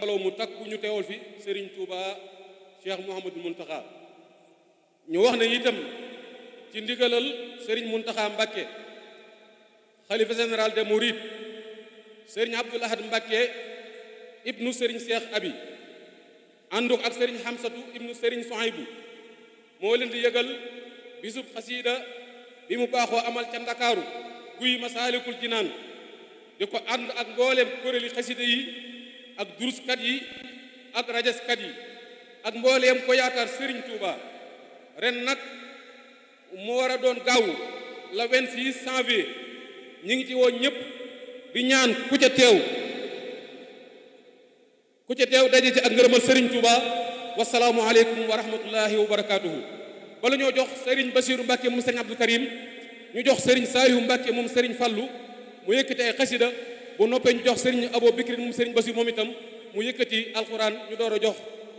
mbooloo mu takku ñu teewal fi Serigne Touba Cheikh Mouhamadou Mountakha ñu wax ne itam ci ndigalal Serigne Mountakha Mbacké xalifa général de Mouride Serigne Abdoul Ahad Mbacké ibnu Serigne Cheikh Abi ànduk ak Serigne Hamsatu ibnu Serigne Souhaïbou moo leen di yëgal bisub xasiida bi mu baaxoo amal ca Ndakaaru guy Masaalikul Jinaan di ko ànd ak mbooleem kuréeli xasida yi ak duruskat yi ak rajaskat yi ak mbooleem ko yaakaar Serigne Touba ren nag mu war a doon gaaw la 26 janvier ñi ngi ci woon ñëpp di ñaan ku ca teew ku ca teew daje ci ak ngërëmal Serigne Touba wasalaamu aleykum wa rahmatullahi wa barakaatuhu bala ñoo jox Serigne Bassirou Mbacke moom Serigne Abdou Karim ñu jox Serigne Saliou Mbacke moom Serigne Fallou mu yëkkati ay xasida bu noppee ñu jox Serigne Abo Bikrin moom Serigne Bassirou moom itam mu yëkkati alxuraan ñu door a jox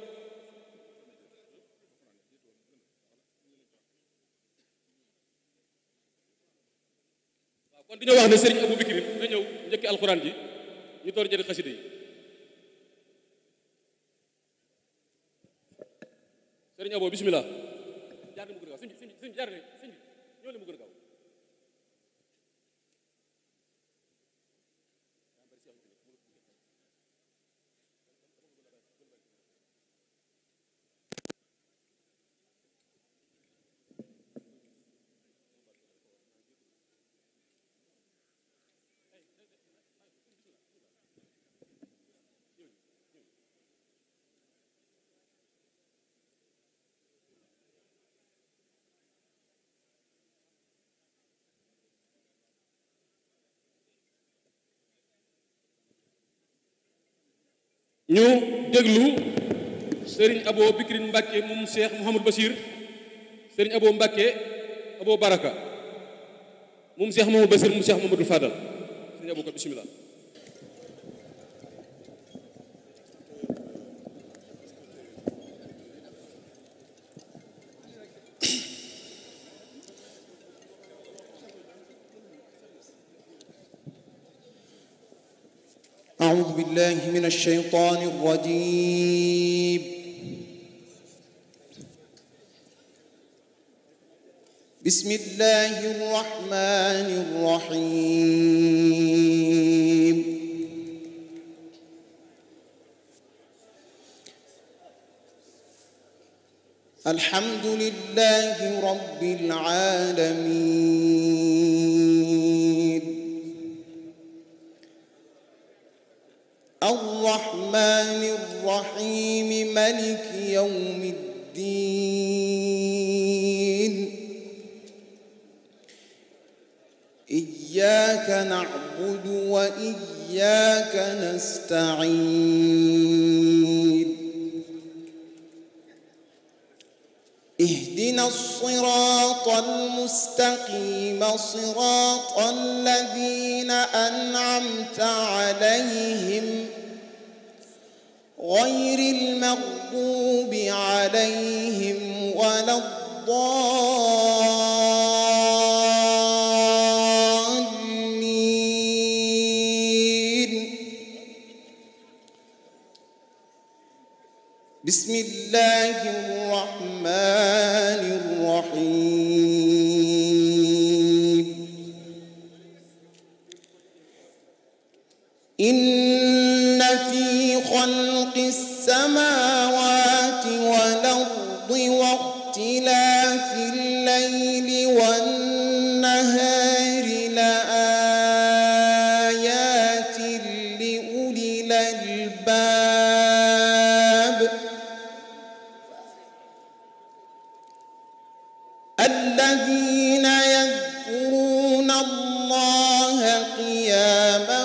waaw kon dañoo wax ne Serigne Abo Bikrin na ñëw njëkki alxuraan ji ñu door a jëli xasida yi Serigne Abo bismillah jaar na mu gën a gaaw sëñ bi sëñ bi sëñ bi jaar na sëñ bi ñoo le mu gën a gaaw ñu déglu Serigne Abo Bikrin Mbacke moom Cheikh Mouhamadou Bachir Serigne Abo Mbacke Abo Baraka moom Cheikh Mouhamadou Bachir moom Cheikh Mouhamadou Fadal Serigne Abo ko bismillah أعوذ بالله من الشيطان الرجيم بسم الله الرحمن الرحيم الحمد لله رب العالمين الرحمن الرحيم ملك يوم الدين إياك نعبد وإياك نستعين اهدنا الصراط المستقيم صراط الذين أنعمت عليهم غير المغضوب عليهم ولا الضالين بسم الله الرحمن الرحيم إن في خلق السماوات والأرض واختلاف الليل والنهار لآيات لأولي الألباب الذين يذكرون الله قياما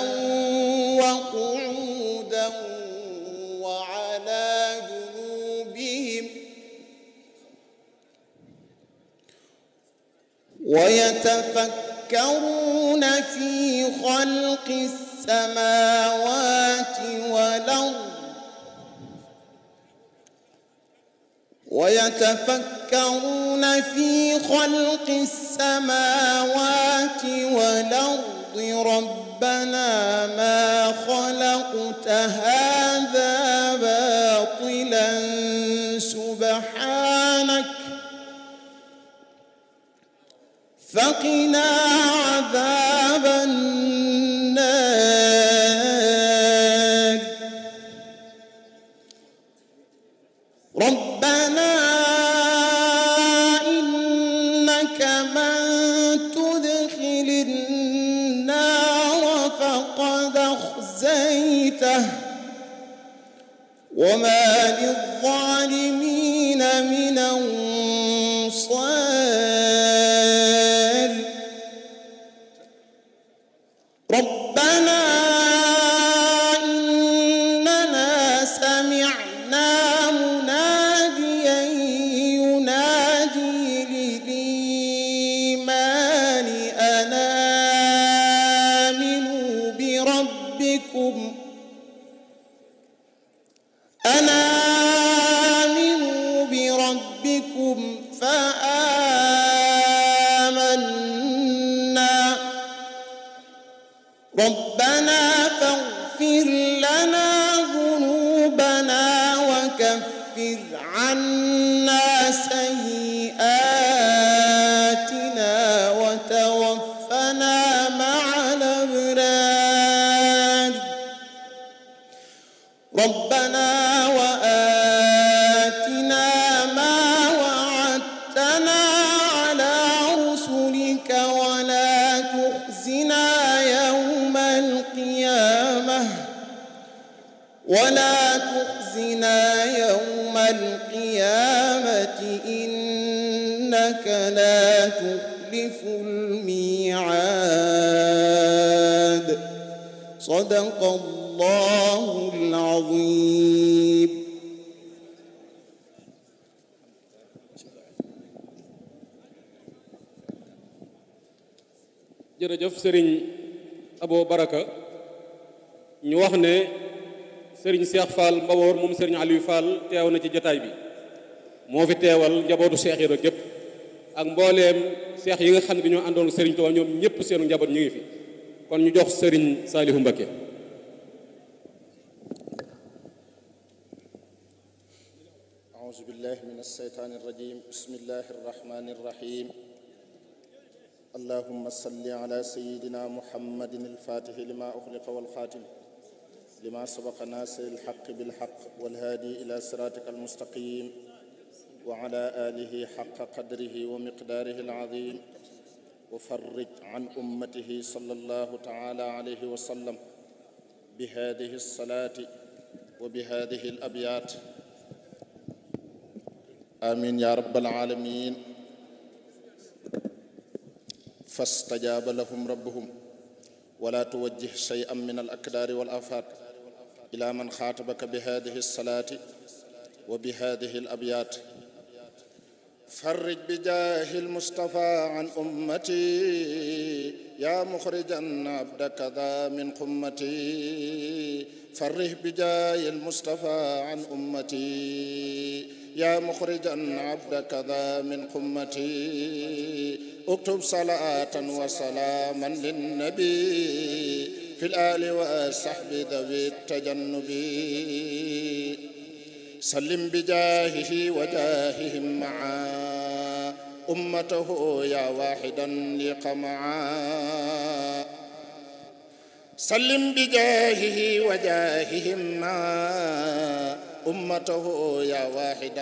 وقعودا وعلى جنوبهم ويتفكرون في خلق السماوات والأرض ويتفكرون في خلق السماوات والأرض ربنا ما خلقت هذا وقنا عذاب النار ربنا إنك من تدخل النار فقد أخزيته وما للظالمين من أنصار ربنا إننا سمعنا مناديا ينادي للإيمان أن آمنوا بربكم أن آمنوا بربكم فآمنا ربنا فاغفر لنا ذنوبنا وكفر عنا سيئاتنا وتوفنا مع الأبرار ربنا وآتنا ما وعدتنا على رسلك ولا تخزنا يوم القيامة ولا تخزنا يوم القيامة إنك لا تخلف الميعاد صدق الله العظيم jërëjëf sëriñ Abo Baraka ñu wax ne sëriñ Cheikh Fall Mbawoor moom sëriñ Aliou Fall teew na ci jataay bi moo fi teewal njabootu Cheikh Ibra gépp ak mbooleem seex yi nga xam ne bi ñoo àndoon sëriñ Tuubaa ñoom ñëpp seenu njaboot ñu ngi fi kon ñu jox sëriñ Saalihu Mbakke أعوذ بالله من الشيطان الرجيم بسم الله الرحمن الرحيم اللهم صل على سيدنا محمد الفاتح لما أخلق والخاتم لما سبق ناصر الحق بالحق والهادي إلى صراطك المستقيم وعلى آله حق قدره ومقداره العظيم وفرج عن أمته صلى الله تعالى عليه وسلم بهذه الصلاة وبهذه الأبيات آمين يا رب العالمين فاستجاب لهم ربهم ولا توجه شيئا من الأكدار والآفات إلى من خاطبك بهذه الصلاة وبهذه الأبيات فرج بجاه المصطفى عن أمتي يا مخرجا عبدك ذا من قمتي فره بجاه المصطفى عن أمتي يا مخرجا عبدك ذا من قمتي اكتب صلاة وسلاما للنبي في الآل والصحب ذوي التجنب سلم بجاهه وجاههم معا أمته يا واحدا لقمعا سلم بجاهه وجاههم معا أمته يا واحدا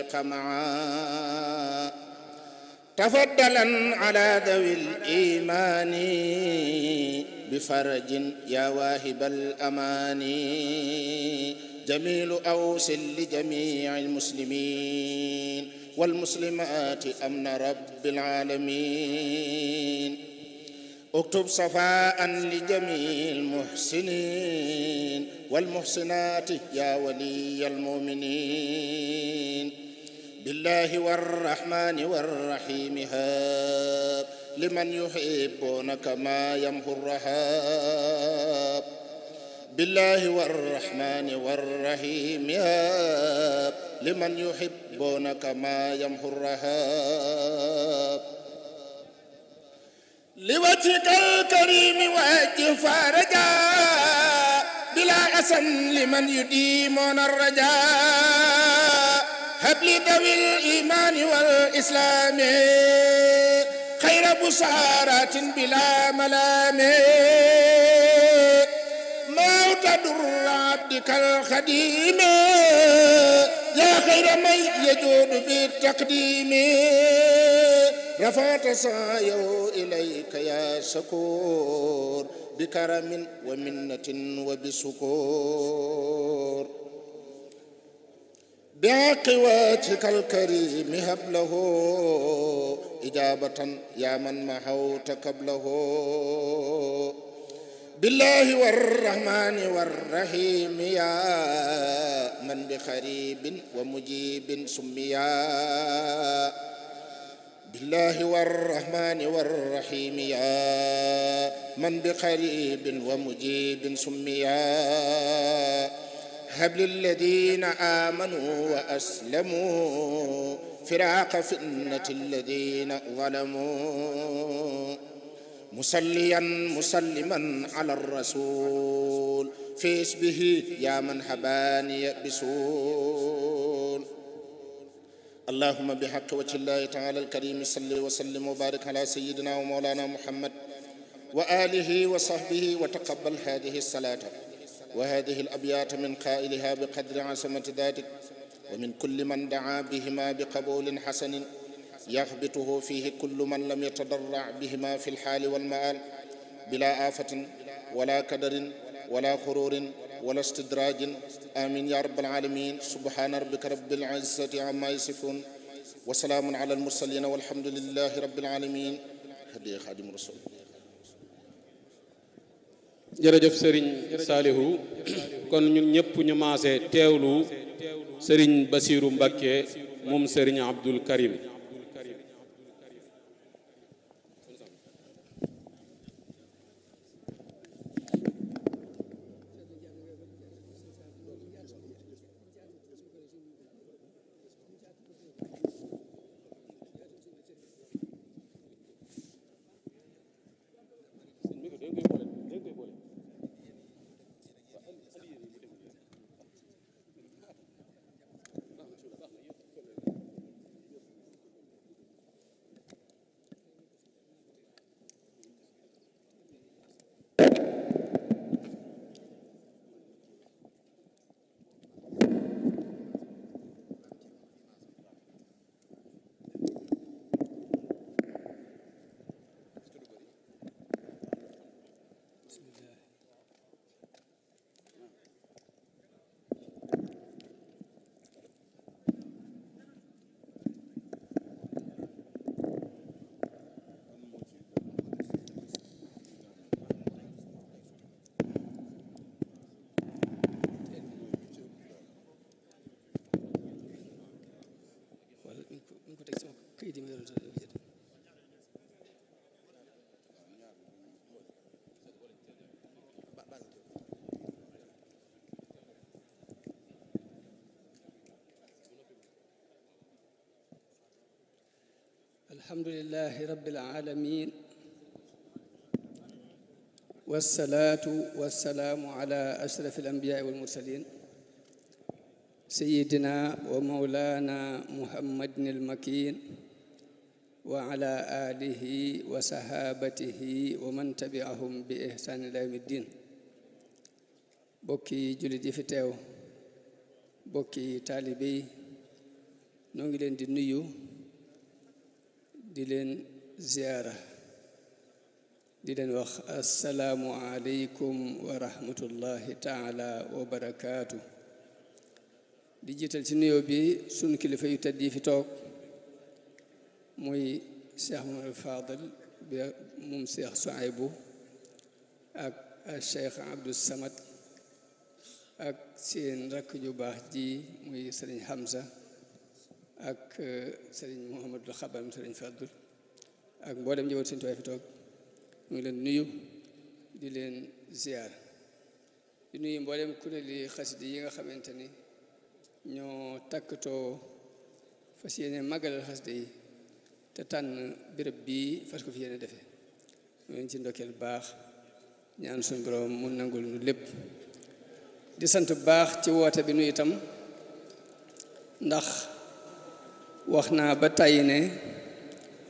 لقمعا تفضلا على ذوي الإيمان بفرج يا واهب الأمان جميل أوس لجميع المسلمين والمسلمات أمن رب العالمين اكتب صفاء لجميع المحسنين والمحسنات يا ولي المؤمنين بالله والرحمن والرحيم هاب لمن يحبون كما يمحو الرهاب بالله والرحمن والرحيم هاب لمن يحبون كما يمحو الرهاب لوجهك الكريم وجه فرجا بلا أسن لمن يديمون الرجاء هب لي ذوي الإيمان والإسلام خير بسارات بلا ملام ما تضر عبدك الخديم يا خير من يجود بالتقديم رفعت سعيه إليك يا شكور بكرم ومنة وبسكور بعقواتك الكريم هب له إجابة يا من محوت قبله بالله والرحمن والرحيم يا من بخريب ومجيب سميا بالله والرحمن والرحيم يا من بقريب ومجيب سميا هب للذين آمنوا وأسلموا فراق فتنة الذين ظلموا مصليا مسلما على الرسول في اسمه يا من حباني بسول اللهم بحق وجه الله تعالى الكريم صل وسلم وبارك على سيدنا ومولانا محمد وآله وصحبه وتقبل هذه الصلاة وهذه الأبيات من قائلها بقدر عصمة ذاتك ومن كل من دعا بهما بقبول حسن يغبطه فيه كل من لم يتضرع بهما في الحال والمآل بلا آفة ولا كدر ولا خرور ولا استدراج آمين يا رب العالمين سبحان ربك رب العزة عما يصفون وسلام على المرسلين والحمد لله رب العالمين هدي خادم رسول jërëjëf sëriñ saalihu kon ñun ñëpp ñu maase teewlu sëriñ basiiru mbakke moom sëriñ abdul karim wala mi ngi ko mi ngi ko teg sama këyit yi ma yoroon sax dafa jot alhamdulillahi rabbil alamin wassalatu wassalaamu ala ashrafil anbiyaai wal mursalin سيدنا ومولانا محمد المكين وعلى آله وصحابته ومن تبعهم بإحسان إلى يوم الدين bokki jullit yi fi teew bokki taalibe yi noo ngi leen di nuyu di leen ziyaara di leen wax assalaamu aleykum wa rahmatullahi taala wa barakaatu di jiital ci nuyoo bi sunu kilifa yu tedd yi fi toog muy Cheikh Mamadou Fadal bi moom Cheikh Souaïbou ak Cheikh Abdou Samad ak seen rakk ju baax ji muy Sëriñ Hamza ak Sëriñ Mouhamadul Xabar Sëriñ Fadul ak mboolem njaboot seen tuwaay fi toog mu ngi leen nuyu di leen ziar di nuyu mboolem kuréeli xasida yi nga xamante ni ñoo takkatoo fas yéene màggalal xasida yi te tànn béréb bii fas ko fi yéene defee ñu leen ci ndokkeel baax ñaan suñu borom mu nangul nu lépp di sant bu baax ci woote bi nu itam ndax wax naa ba tàyyi ne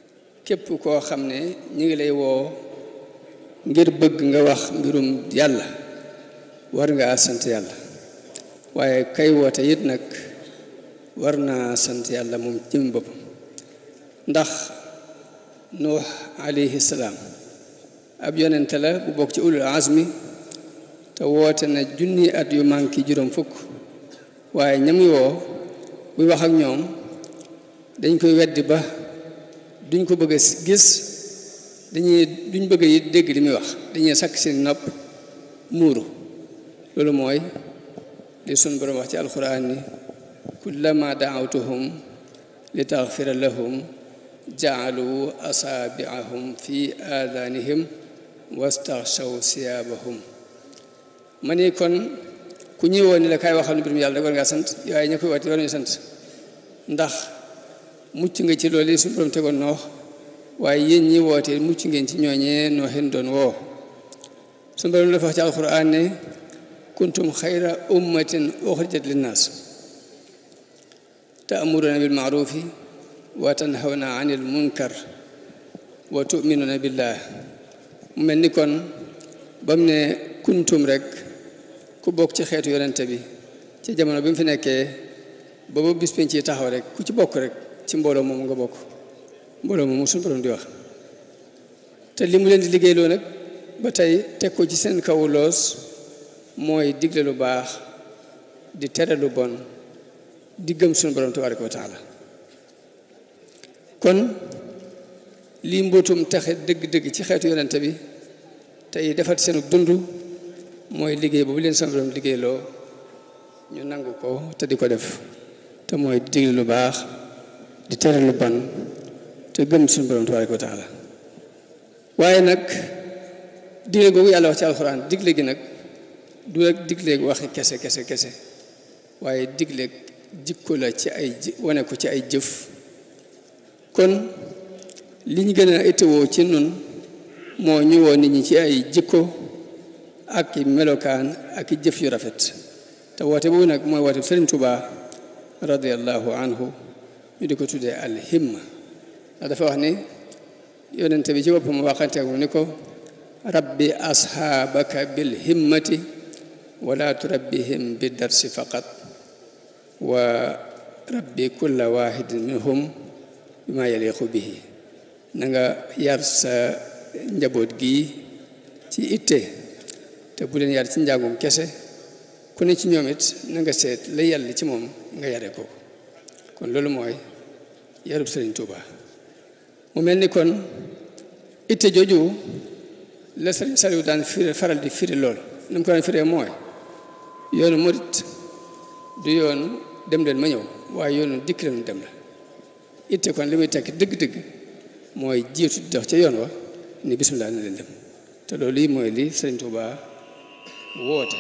képp koo xam ne ñu ngi lay woo ngir bëgg nga wax mbirum yàlla war ngaa sant yàlla waaye kay woote it nag war naa sant yàlla moom jëm boppam ndax nuux alayhi salaam ab yonente la bu bokk ci ulul azmi te woote na junni at yu manki juróom fukk waaye ñami woo buy wax ak ñoom dañ koy weddi ba duñ ko bëgg a gis dañuy duñ bëgg yi dégg li muy wax dañuy sakk seen nopp muuru loolu mooy li sun borom wax ci alquran ni kullama daawtuhum li taxfira lahum jaalu asaabiahum fi aadanihim wastaxshaw siyaabahum ma ni kon ku ñuy woo ni la kaay waxal mbirum yàlla rek war ngaa sant waaye ña koy woote war nañu sant ndax mucc nga ci loolu suñu borom tegoon noox waaye yéen ñi woote mucc ngeen ci ñooñee nooxin doon woo suñu borom dafa wax ci alquran ne kuntum xayra ummatin uxrijat linnaas taamuruna bil maarufi wa tanhawna anil munkar wa tuminuna billah mu mel ni kon ba mu ne kuntum rek ku bokk ci xeetu yonente bi ci jamono bi mu fi nekkee booba bis penc ci taxaw rek ku ci bokk rek ci mbooloo moomu nga bokk mbooloo moomu suñu borom di wax te li mu leen di liggéeyloo nag ba tey teg ko ci seen kaw loos mooy digle lu baax di tere lu bon di gëm suñu borom tabaraka wa taala kon lii mbootum taxe dëgg-dëgg ci xeetu yonente bi tey defar seenu dund mooy liggéey boobu leen suñu borom liggéeyloo ñu nangu ko te di ko def te mooy di digle lu baax di tere lu bon te gëm suñu borom tabaraka wa taala waaye nag digle googu yàlla wax ci alxuraan digle gi nag du rek digle waxi kese kese kese waaye digle jikko la ci ay wane ko ci ay jëf kon li ñu gën a itteewoo ci nun moo ñu woo nit ñi ci ay jikko ak i melokaan ak i jëf yu rafet te woote boobu nag mooy woote Sëriñ Tuubaa radiallahu anhu ñu di ko tuddee alhimma ndax dafa wax ni yonente bi ci boppam waxante mu ni ko rabbi ashaabaka bil himmati wala turabbihim bi darsi faqat wa rabbi kulla wahidin minhum bima yaliqu bihi na nga yar sa njaboot gi ci itte te bu leen yar ci njàngum kese ku ne ci ñoom it na nga seet la yàlla ci moom nga yare ko kon loolu mooy yarub Sëriñ Tuuba mu mel ni kon itte jooju la Sëriñ Saliou daan firi faral di firi lool na mu ko daan firee mooy yoonu murit du yoonu dem leen ma ñëw waaye yoonu dikk leen dem la itte kon li muy tekki dëgg-dëgg mooy jiitu dox ca yoon wa ni bisimilah na leen dem te loolu yi mooy li Sëriñ Tuuba woote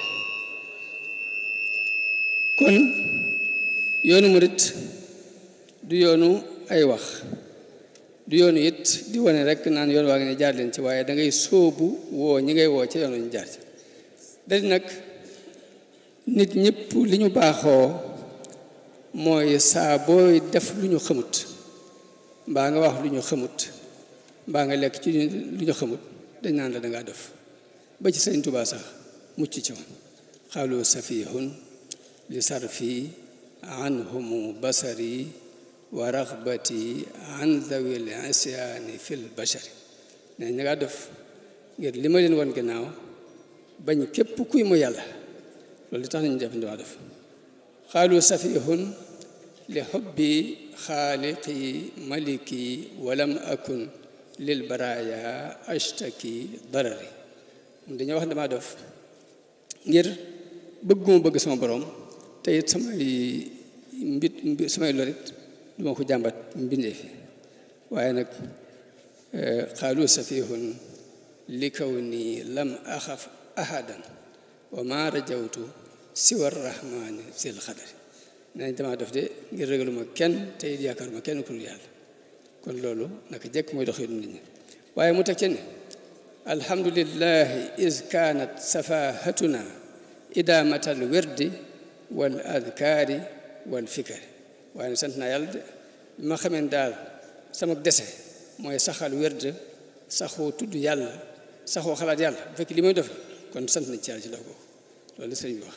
kon yoonu murit du yoonu ay wax du yoonu it di wane rek naan yoon waa ngi ne jaar leen ci waaye da ngay sóobu woo ñi ngay woo ca yoon ñu jaar ci dadi nag nit ñëpp li ñu baaxoo mooy saa booy def lu ñu xamut mbaa nga wax lu ñu xamut mbaa nga lekk ci lu ñu xamut dañ naan la dangaa def ba ci Sëriñ Tuubaa sax mucc ci woon xaalu safihun li sarfi anhumu basari wa raxbati an zawil isyaani fil bashari ne ña ngaa def ngir li ma leen woon gannaaw bañ képp kuy mu yàlla loolu tax nañu def ndiwaa def xaalu safihun li xubbi xaaliqi maliki walam akun lil baraya ashtaki darari dañoo wax damaa def ngir bëgguma bëgg sama borom te it samay mbit samay lorit duma ko jàmbat mbindee fi waaye nag xaalu safihun li kaw nii lam axaf ahadan wa ma rajawtu siwa rahmani sil xadari nañ damaa def de ngir ragaluma kenn te it yaakaaruma kenn ku dul yàlla kon loolu naka jekk mooy dox nit ñi waaye mu teg ci ne alhamdulillahi is kaanat safahatuna idaamatal wirdi wal adkaari wal fikari waaye sant naa yàlla de bi ma xamee daal sama dese mooy saxal wérd saxoo tudd yàlla saxoo xalaat yàlla bu fekkee li may def kon sant nañ ci yàlla ci dox boobu loolu sëriñ bi wax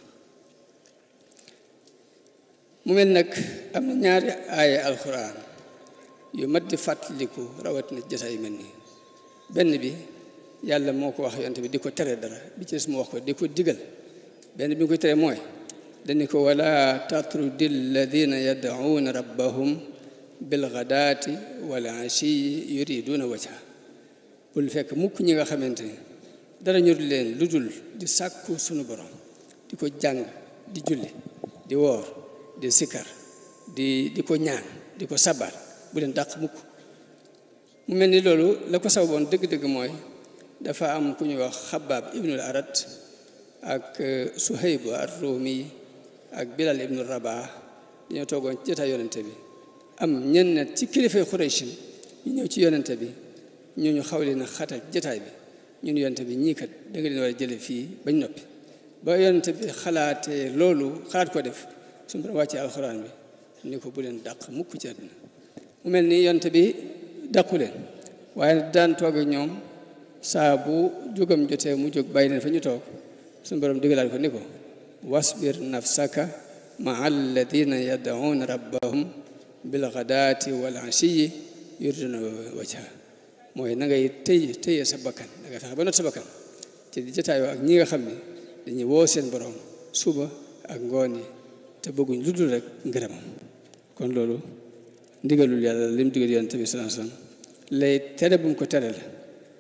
mu mel nag am na ñaari aaya alxuraan yu mat di fàttaliku rawatina jotaay yu mel nii benn bi yàlla moo ko wax yonte bi di ko tere dara bi ci des mu wax ko di ko digal benn bi nga koy tere mooy dañu ko wala tatrudi alladina yad'uuna rabbahum bilgadaati wal ashiyi yuriduna wajha bul fekk mukk ñi nga xamante ni dara ñur leen lu dul di sàkku sunu borom di ko jàng di julli di woor di sikkar di di ko ñaan di ko sabar bu leen dàq mukk mu mel ni loolu la ko sababoon dëgg-dëgg mooy dafa am ku ñuy wax xabaab ibnul arat ak suhayb ar-rumi ak bilal ibnu rabah dañoo toogoon ci jotaay yonente bi am ñenn ci kilifay xuraysin ñu ñëw ci yonente bi ñu ñu xaw leen a xatal jotaay bi ñun yonente bi ñii kat da nga leen war a jële fii bañ noppi ba yonente bi xalaatee loolu xalaat ko def suñu borom wàccee alxuraan bi ni ko bu leen dàq mukk ci àdduna mu mel ni yonente bi dàqu leen waaye daan toog ak ñoom saa bu jógam jotee mu jóg bàyyi leen fa ñu toog suñu borom digalaat ko ni ko wasbir nafsaka maa alladina yad'uuna rabbahum bilgadaati wal ashiyi yuriduna wajha mooy na ngay tëy tëye sa bakkan da nga fexe ba not sa bakkan ci di jotaayoo ak ñi nga xam ne dañuy woo seen borom suba ak ngoon yi te bëgguñ lu dul rek ngërëmam kon loolu ndigalul yàlla li mu digal yonent bi sallallahu alayhi wasallam lay tere bu mu ko tere la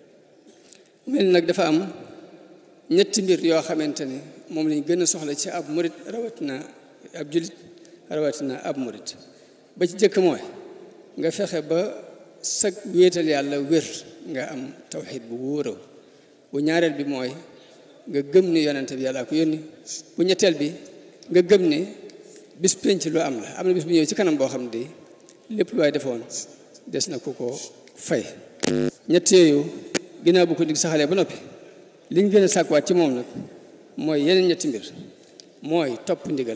mel nag dafa am ñetti mbir yoo xamante ni moom lañ gën a soxla ci ab murit rawatina ab julit rawatina ab murit ba ci jëkk mooy nga fexe ba sag wéetal yàlla wér nga am tawxid bu wóoraw bu ñaareel bi mooy nga gëm ni yonente bi yàlla ko yónni bu ñetteel bi nga gëm ni bis penc lu am la am na bis bu ñëw ci kanam boo xam ne lépp lu waay defoon des na ku ko fay ñett yooyu ginnaaw bu ko dig saxalee ba noppi liñ gën a sàkkuwaat ci moom nag mooy yeneen ñetti mbir mooy topp ndigal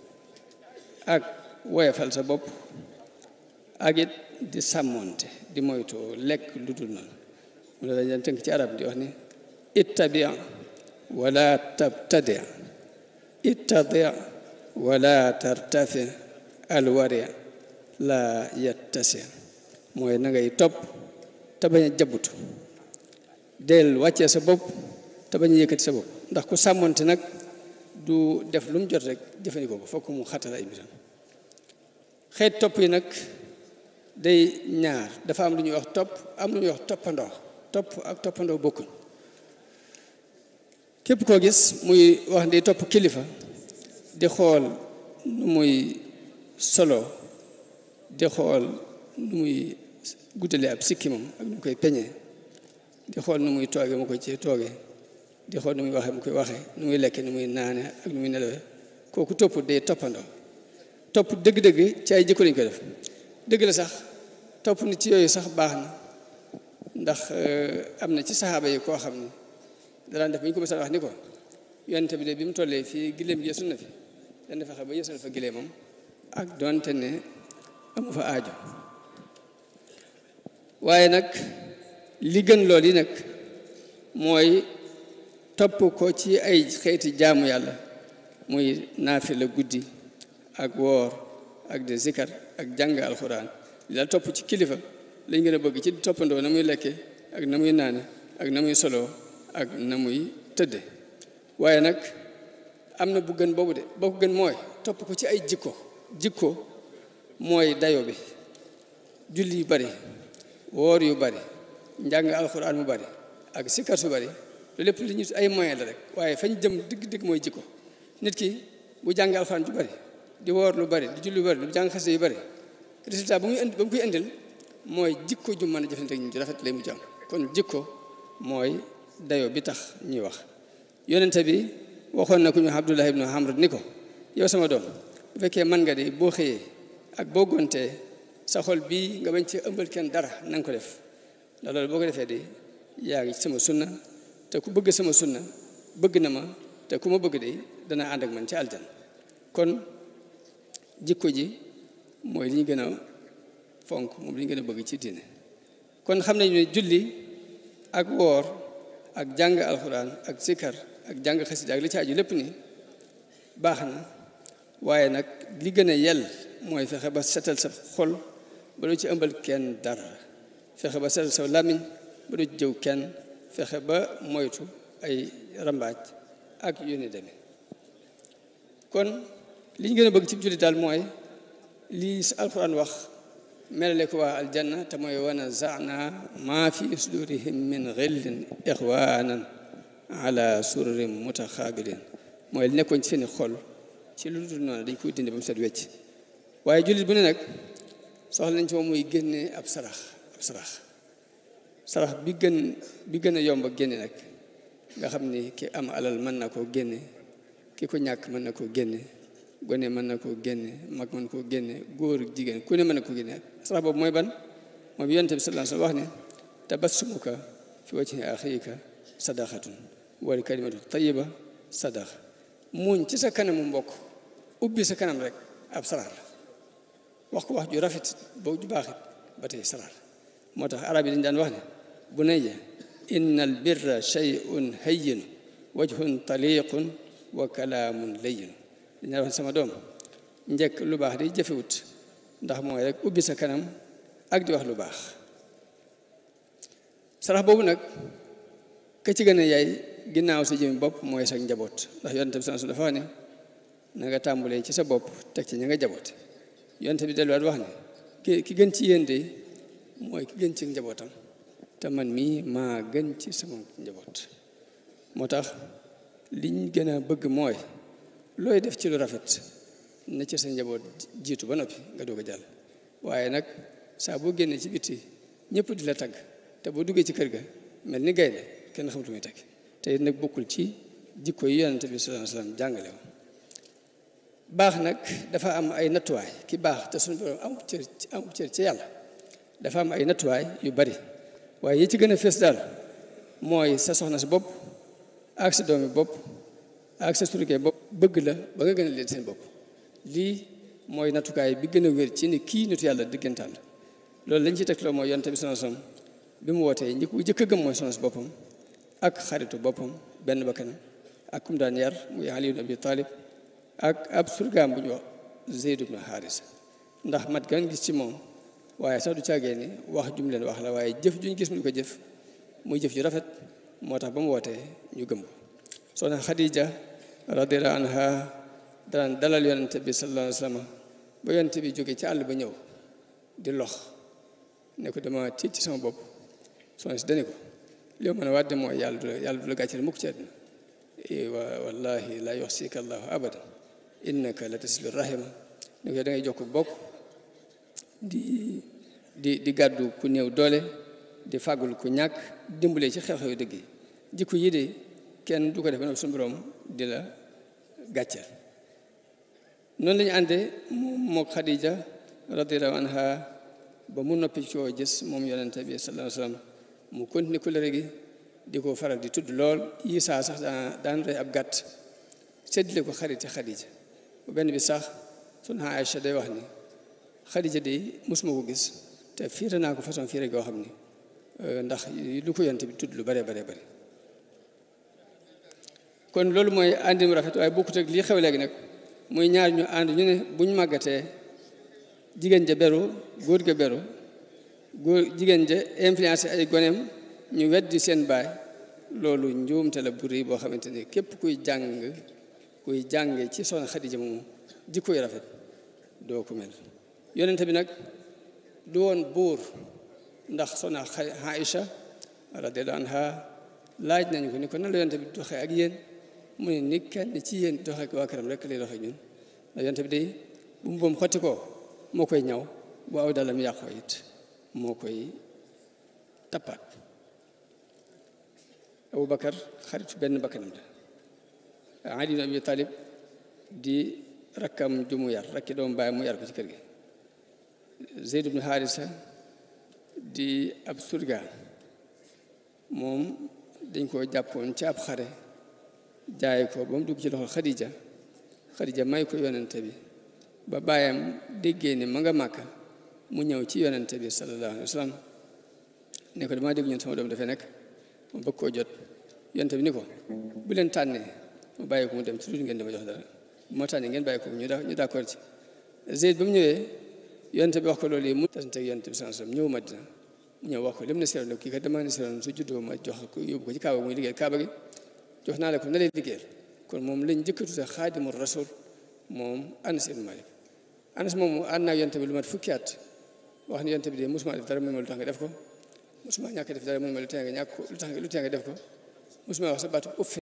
ak woyafal sa bopp ak it di sàmmoonte di moytu lekk lu dul noonu mu la dañ tënk ci arab di wax ni ittabi wala tabtadi ittadi wala tartafi alwari la yattasi mooy na ngay topp te bañ a jabutu del wàccee sa bopp te bañ a yëkkati sa bopp ndax ku sàmmoonte nag du def lu mu jot rek jëfandikoo ko fokk mu xatal ay mbiram xeet topp yi nag day ñaar dafa am lu ñuy wax topp am lu ñuy wax toppandoo topp ak toppandoo bokkuñ képp koo gis muy wax di topp kilifa di xool nu muy solo di xool nu muy guddale ab sikkimam ak nu mu koy peñee di xool nu muy tooge mu koy ci tooge di xool nu muy waxee mu koy waxee nu muy lekke nu muy naane ak nu muy nelawee kooku topp day toppandoo topp dëgg-dëgg ci ay jikko lañ koy def dëgg la sax topp ni ci yooyu sax baax na ndax am na ci saxaaba yi koo xam ni danaan def ba ñu ko mësaan wax ni ko yonente bi de bi mu tollee fii gileem yeesu na fi dana fexe ba yeesu na fa gileemam ak doonte ne amu fa aajo waaye nag li gën lool yi nag mooy topp ko ci ay xeeti jaamu yàlla muy naafila guddi ak woor ak de zikar ak jàng alxuraan li daal topp ci kilifa lañ gën a bëgg ci toppandoo na muy lekke ak na muy naane ak na muy soloo ak na muy tëdde waaye nag am na bu gën boobu de boo ko gën mooy topp ko ci ay jikko jikko mooy dayo bi julli yu bari woor yu bari njàng alxuraan mu bari ak sikkar su bari lu lépp li ñu ay moyen la rek waaye fañ jëm digg-digg mooy jikko nit ki bu jàng alxuraan ju bari di woor lu bari di julli lu bari di jàng xase yu bari résultat bu muy indi ba mu koy indil mooy jikko ju mën a jëfante ak ñu rafet lay mujj am kon jikko mooy dayo bi tax ñuy wax yonente bi waxoon na ku ñu Abdullah ibnu Amr ni ko yow sama doom bu fekkee man nga di boo xëyee ak boo gontee sa xol bii nga bañ ci ëmbal kenn dara na nga ko def ndax loolu boo ko defee di yaa ngi sama sunna te ku bëgg sama sunna bëgg na ma te ku ma bëgg de dana ànd ak man ci aljan kon jikko ji mooy li ñu gën a fonk moom li ñu gën a bëgg ci diine kon xam nañu ne julli ak woor ak jàng alxuraan ak sikkar ak jàng xasida ak li ci aju lépp ni baax na waaye nag li gën a yell mooy fexe ba setal sa xol ba doo ci ëmbal kenn dara fexe ba setal sa làmmiñ ba doo ci jëw kenn fexe ba moytu ay rambaaj ak yu ni demee kon li ñu gën a bëgg ci julli daal mooy lii sa alxuraan wax melale ko waa aljanna te mooy wana zana maa fi sudurihim min xillin ixwanan ala sururin mutaxaabilin mooy li nekkoon ci seeni xol ci lu dul noonu dañ koy dindi ba mu set wecc waaye jullit bu ne nag soxla nañ ci moom muy génne ab sarax ab sarax sarax bi gën bi gën a yomb a génne nag nga xam ni ki am alal mën na koo génne ki ko ñàkk mën na koo génne gone mën na koo génne mag mën koo génne góor jigéen ku ne mën na koo génne sarax boobu mooy ban moom yonent bi sallallahu alayhi wa sallam wax ne tabassumuka fi wajhi axiika sadaqatun wal kalimatu tayyiba sadaqa muuñ ci sa kanamu mbokk ubbi sa kanam rek ab sarax la wax ko wax ju rafet ba ju baaxit ba tey sarax la moo tax arab yi dañ daan wax ne bunayya inna al birra shay'un hayyinu wajhun taliqun wa kalaamun layyinu dañ daan wax ne sama doom njëkk lu baax day jëfewut ndax mooy rek ubbi sa kanam ak di wax lu baax sarax boobu nag ka ci gën a yaay ginnaaw sa jëmi bopp mooy sa njaboot ndax yonent bi sallallahu alayhi wasallam dafa wax ne na nga tàmbulee ci sa bopp teg ci ña nga jaboote yonent bi delluwaat wax ne ki ki gën ci yéen de mooy ki gën ci njabootam te man mii maa gën ci sama njaboot moo tax liñ gën a bëgg mooy looy def ci lu rafet na ci sa njaboot jiitu ba noppi nga doog a jàll waaye nag saa boo génnee ci bitti ñëpp di la tagg te boo duggee ci kër ga mel ni gaynde kenn xamatu muy tagg te it nag bokkul ci jikko yi yonent bi sallallahu alayhi wasallam jàngale woon baax nag dafa am ay nattuwaay ki baax te suñu borom amul cër amul cër ci yàlla dafa am ay nattuwaay yu bari waaye yi ci gën a fees daal mooy sa soxna si bopp ak sa doomi bopp ak sa surgee bopp bëgg la ba nga gën a leen seen bopp lii mooy nattukaay bi gën a wér ci ni kii nitu yàlla diggantaan la loolu lañ ci teg loo mooy yonent bi sallallahu alayhi wasallam bi mu wootee ñi ko jëkk a gëm mooy soxna si boppam ak xaritu boppam benn bakkanam ak kum daan yar muy Ali ibn Abi Talib ak ab surgaam bu ñu wax Zeyd ibn Haarisa ndax mat gan gis ci moom waaye sax du caagee ni wax jum leen wax la waaye jëf juñ gis mu ko jëf muy jëf ju rafet moo tax ba mu wootee ñu gëm ko soxna Xadija radiyallahu anha daan dalal yonente bi sallallahu alayhi wa sallam ba yonente bi jóge ci àll ba ñëw di lox ne ko dama tiit ci sama bopp soxna si dani ko li ma mën a wàdde mooy yàlla du la yàlla du la gàcceel mukk ci àdduna wa wallahi la yuxsika allahu abadan innaka la tasilu rahima ni ko da ngay jokk bokk di di di gàddu ku néew doole di fàggul ku ñàkk dimbalee ci xew-xew dëgg yi jikko yi de kenn du ko def ba suñu borom di la gàcceel noonu la ñu àndee mook Xadija radiyallahu anha ba mu noppi coo gis moom yonente bi sallallahu alayhi wa sallam mu continué kulëre gi di ko faral di tudd lool Isaa sax daan daan rey ab gàtt séddale ko xarit Xadija bu benn bi sax sunu Aïcha day wax ni Xadija de mosuma ko gis te fiire naa ko façon fiire goo xam ni ndax lu ko yonte bi tudd lu bare bare bare kon loolu mooy àndi mu rafet waaye bokkut ak lii xew léegi nag muy ñaar ñu ànd ñu ne buñ màggatee jigéen ja beru góor ga beru góor jigéen ja influencé ay goneem ñu weddi seen baay loolu njuumte la bu rëy boo xamante ni képp kuy jàng kuy jànge ci soxna Xadija moomu jikko yu rafet doo ko mel yonente bi nag du woon buur ndax soxna Aïcha radiyallahu anha laaj nañu ko ni ko nan la yonente bi doxee ak yéen mu ne ni kenn ci yéen doxee ak waa këram rek lay doxee ñun ndax yonente bi day bu mu boom xotti ko moo koy ñaw bu aw dalam yàqoo it moo koy tappaat Abu Bakar xaritu benn bakkanam la Ali ibn Abi Talib di rakkam ju mu yar rakki doom baay mu yar ko ci kër gi Zeyd ibn Haarisa di ab surga moom dañ koo jàppoon ci ab xare jaay ko ba mu dugg ci loxo Xadija Xadija may ko yonente bi ba baayam déggee ne ma nga màkka mu ñëw ci yonente bi sallallahu alayhi wa sallam ne ko damaa dégg ñun sama doom dafay nekk mu bëgg koo jot yonent bi ni ko bu leen tànnee mu bàyyi ko mu dem ci lu ngeen dama jox dara bu ma tànnee ngeen bàyyi ko ñu ñu d'accord ci Zeyd ba mu ñëwee yonent bi wax ko loolu yi mu tasante ak yonent bi sallallahu alayhi wasallam ñëw Madina mu ñëw wax ko lim ne seeroon kii kat dama ne seeroon su juddoo ma jox ko yóbbu ko ci kaaba muy liggéey kaaba gi jox naa la ko na lay liggéeyal kon moom lañ njëkk a tuddee xaadimu rasul moom Anas ibn Malik Anas moom ànd naa yonent bi lu mat fukki at wax ni yonent bi de mosuma def dara mu ne ma lu tax nga def ko mosuma ñàkk def dara mu ne ma lu tee nga ñàkk ko lu tax lu tee nga def ko mosuma wax sa baatu ëpp